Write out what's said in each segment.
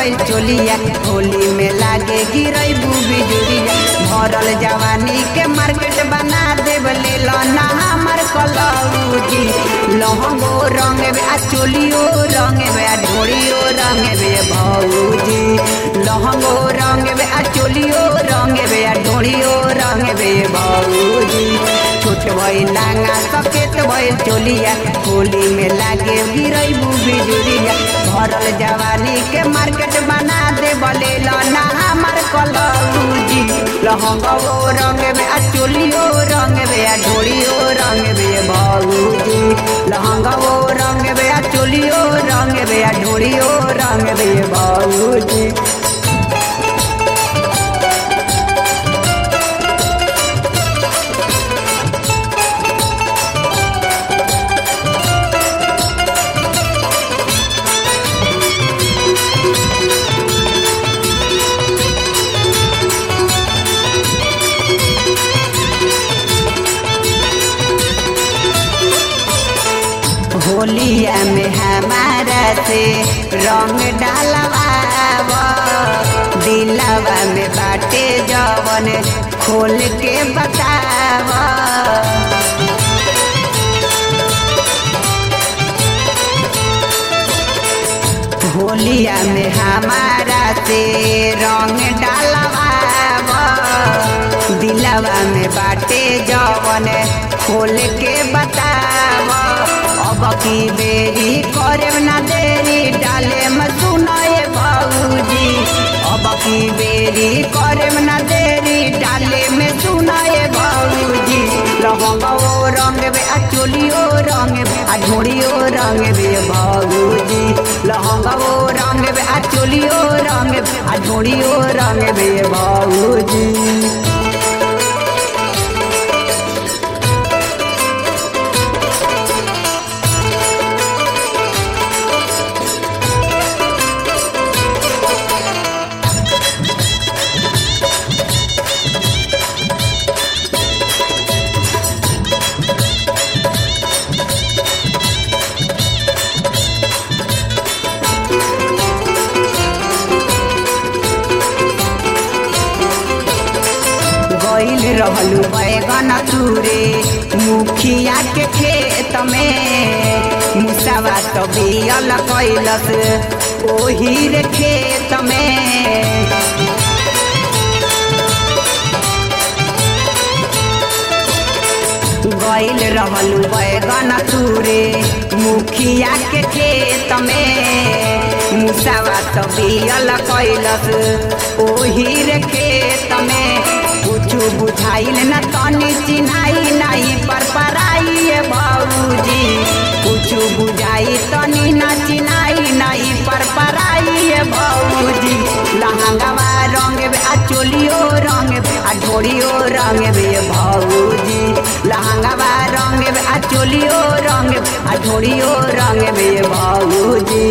भइल चोलिया होली में लागे गिरैबू बिजुरिया भरल जवानी के मार्केट बना देब ले ना हमर कलौजी लहंगो रंग बे आ चोलियो रंग बे आ ढोड़ियो रंग बे भौजी लहंगो रंग बे आ चोलियो रंग बे आ ढोड़ियो रंग बे भौजी छोट भइल लांगा सकेत भइल चोलिया होली में लागे गिरैबू बिजुरिया भरल जवानी के मार्केट बना दे बले ना हमर कलौजी लहंगो रंग बे आ चोलियो रंग बे आ ढोड़ियो रंग बे भौजी लहंगो रंग बे आ चोलियो रंग बे आ ढोड़ियो रंग बे भौजी होलिया में हमारा से रंग डालवाव दिलवा में बाटे जवन खोल के बताव होलिया में हमारा से रंग डालवाव दिलवा में बाटे जवन खोल के बताव अब की बेरी करे ना देरी डाले में सुनाए भौजी अब की बेरी करे ना देरी डाले में सुनाए भौजी लहंगो रंग बे आ चोलियो रंग बे आ ढोड़ियो रंग बे भौजी लहंगो रंग बे आ चोलियो रंग बे आ ढोड़ियो रंग बे भौजी गइल रहलू बैगन तुरे मुखिया के खेत में मुसावा तो बियल कैलस ओही रे खेत में गइल रहलू बैगन तुरे मुखिया के खेत में मुसावा तो बियल कैलस ओही रे खेत में कुछ बुझाइल न तनी चिन्हाई नहीं पर पराई भौजी कुछ बुझाई तनी न चिन्हाई नहीं पर पराई भौजी लहंगवा रंग बे आ चोलियो रंग बे आ ढोड़ियो रंग बे भौजी लहंगवा रंग बे आ चोलियो रंग बे आ ढोड़ियो रंग बे भौजी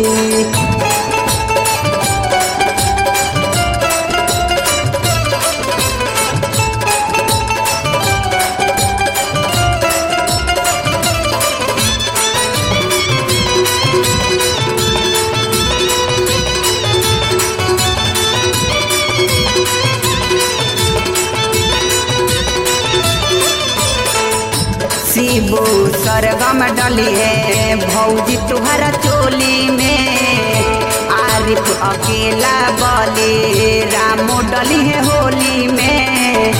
शिबू सरगम डली है भौजी तुहरा चोली में आरिफ अकेला बली रामो डली है होली में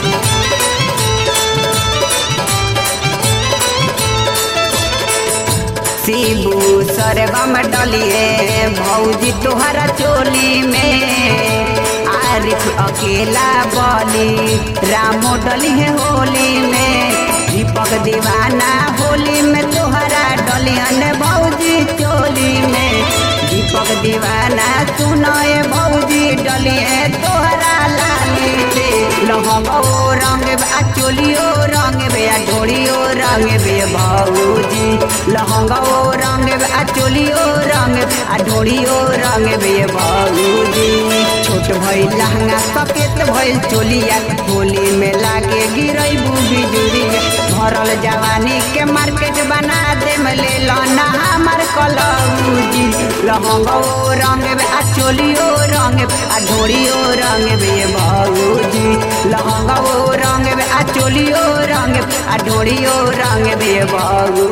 शिबू सरगम डली है भौजी तुहरा चोली में आरिफ अकेला बली रामो डली है होली में दीपक दीवाना होली में तोहरा डलियन भौजी चोली में दीपक दीवाना सुनए भौजी डलिए तोहरा लाली से लहंगो रंग बे आ चोलियो रंग बे आ ढोड़ियो रंग बे भौजी लहंगो रंग बे आ चोलियो रंग बे आ ढोड़ियो रंग बे भौजी छोट भइल लहंगा सकेत भइल चोलिया होली में लागे गिरैबू बिजुरिया भरल जवानी के मार्केट बना दे ले लना हमार कलौजी लहंगो रंग आ चोलियो रंग आ ढोरियो रंग बे भौजी लहंगो रंग आ चोलियो रंग आ ढोरियो रंग बे भौजी